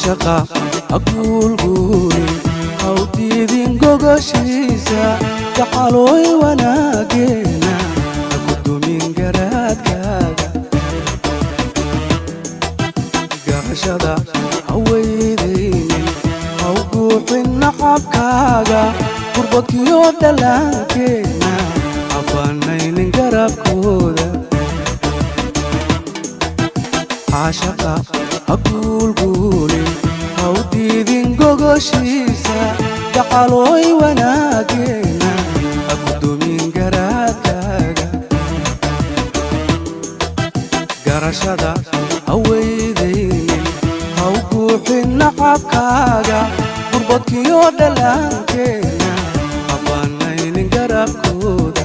caashaqa haguulguulin hawdiidin gogoshiisa gacalooy wanaageena hagudumin garaadkaaga garashada haweydaynin hawguuxin nacabkaaga gurbadkiyo dhallaankeenna habanaynin garabkooda caashaqa haguulguulin hawdiidin gogoshiisa gacalooy wanaageena hagudumin garaadkaaga garashada haweydaynin hawguuxin nacabkaaga gurbadkiyo dhallaankeenna habanaynin garabkooda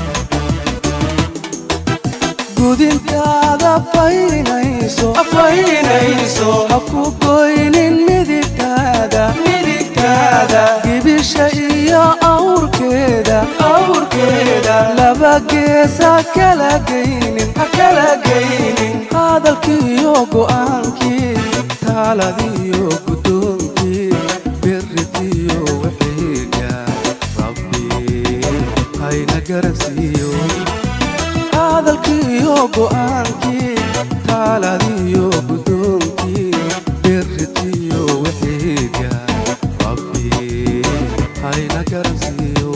gudintaada faynayso afaynayso ha ku goynin midigtaada midigtaada gibisha iyo awrkeeda awrkeeda laba geesa kala geynin ha kala geynin hadalkiiyo go'aankii taaladiyo guddoonkii biritiyo wixiiga rabbi hayna garansiiyo hadalkiiyo go'aankii taaladiyo guddoonkii biritiyo wixiiga rabbi hayna garansiiyo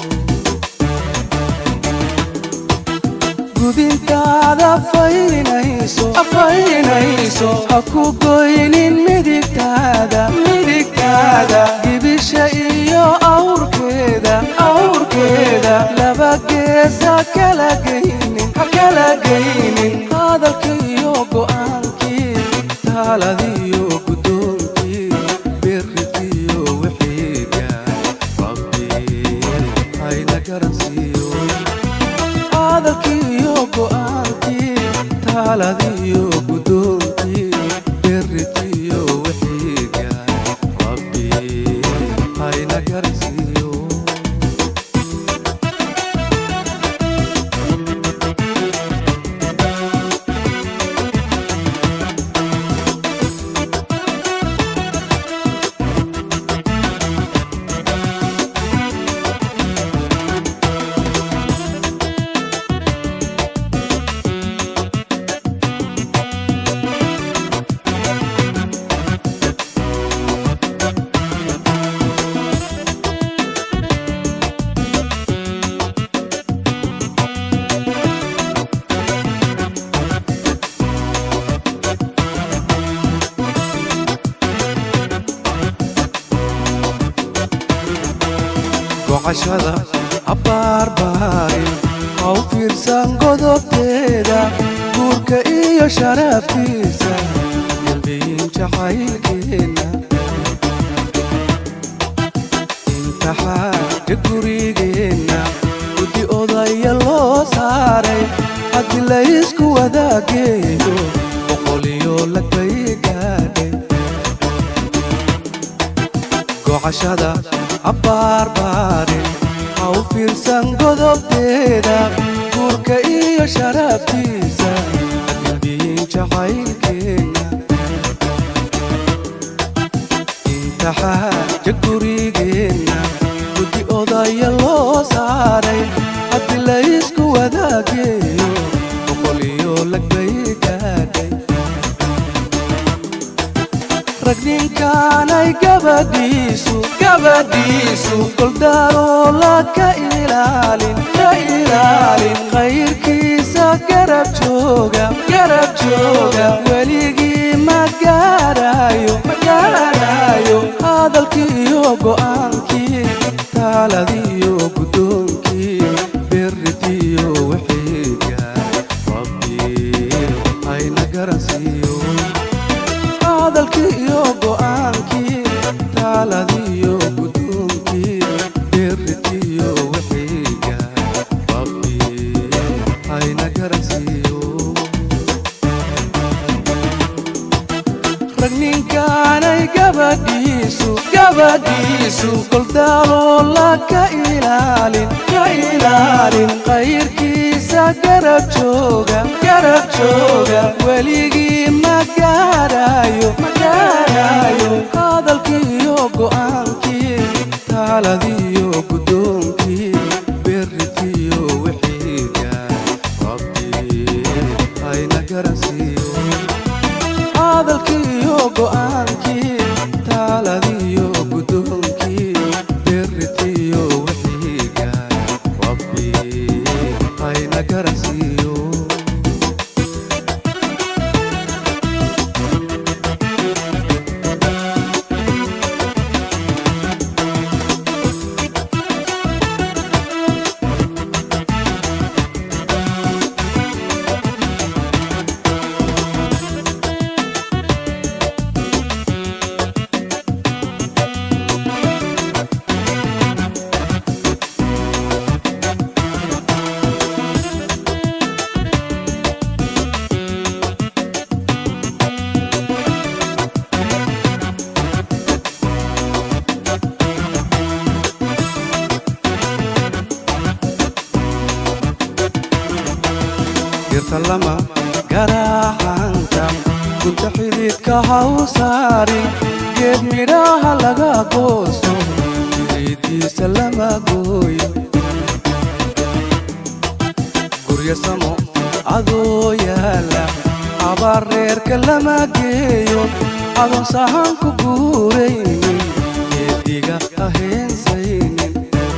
gudintaada faynayso afaynayso ha ku goynin midigtaada midigtaada gibisha iyo awrkeeda awrkeeda laba geesa kala geynin ha kala geynin hadalkiiyo go'aankii taaladiyo guddoonkii biritiyo wixiiga rabbi hayna garansiiyo hadalkiiyo go'aankii taaladiyo guddoonkii biritiyo wixiiga rabbi hayna garansiiyo gocashada abbaarbaarin haw fiirsan godobteeda guurka iyo sharaftiisa dambiyin jacaylkeenna intaxaaja gurigeenna guddi odaya loo saaray haddii laysku wadaageeyo boqoliyo lagbay gaadhay gocashada abbaarbaarin haw fiirsan godobteeda guurka iyo sharaftiisa dambiyin jacaylkeenna intaxaaja gurigeenna guddi odaya loo saaray haddii laysku wadaageeyo boqoliyo lagbay gaadhay rag ninkaanay gabadhiisu gabadhiisu goldaaloola ka ilaalin ka ilaalin khayrkiisa garab jooga garab jooga weligii ma gaarayo ma gaarayo hadalkiiyo go'aankii taaladiyo guddoonkii biritiyo wixiiga rabbi hayna garansiiyo hadalkiiyo go'aankii taaladiyo guddoonkii biritiyo wixiiga rabbi hayna garansiiyo rag ninkaanay gabadhiisu gabadhiisu goldaaloola ka ilaalin ka ilaalin khayrkiisa garab jooga garab jooga weligii ma gaarayo ma gaarayo hadalkiiyo go'aankii taaladiyo guddoonkii berritiyo wixiiga rabbi hayna garansiiyo hadalkiiyo go'aankii taaladiyo guddoonkii berritiyo wixiiga rabbi hayna garansiiyo dirta lama garaacanta gunta xididka ha u saarin geed midhaha laga goosto jiridiisa lama gooyo guryo samo adoo yaala abaar reerka lama geeyo adoon sahan ku guuraynin geediga ha heensaynin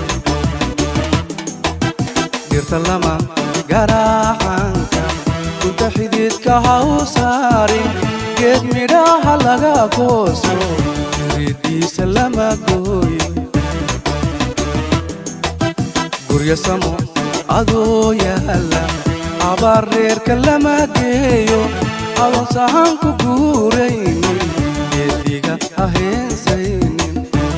dirta lama garaacanka gunta xididka ha u saarin geed midhaha laga gooso jiridiisa lama gooyo guryo samo adoo yaala abaar reerka lama geeyo adoon sahan ku guuraynin geediga ha heensaynin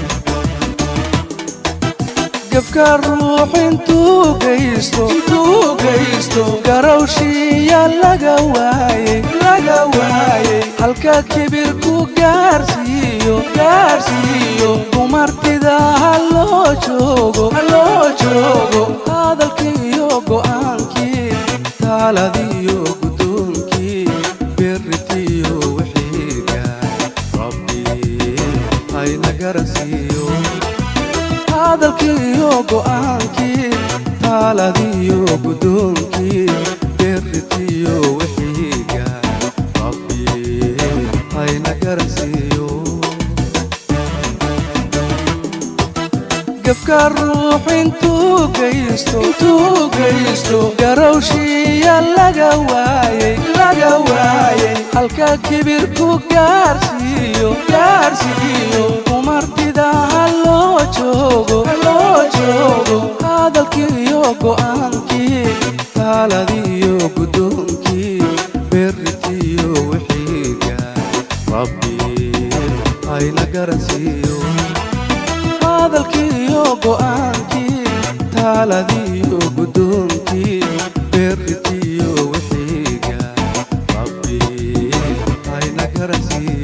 gefka ruux intuu geysto intuu geysto garowshiya laga waayey laga waayey halka kibir ku gaarsiiyo gaarsiiyo dumartida ha loo joogo ha loo joogo hadalkiiyo go'aankii taaladiyo guddoonkii berritiyo wixiiga rabbi hayna garansiiyo hadalkiiyo go'aankii taaladiyo guddoonkii berritiyo wixiiga rabbi hayna garansiiyo gefka ruux intuu geysto intuu geysto garowshiya laga waayey laga waayey halka kibir ku gaarsiiyo gaarsiiyo dumartida ha loo joogo ha loo joogo hadalkiiyo go'aankii taaladiyo guddoonkii berritiyo wixiiga rabbi hayna garansiiyo hadalkiiyo go'aankii taaladiyo guddoonkii berritiyo wixiiga rabbi hayna garansiiyo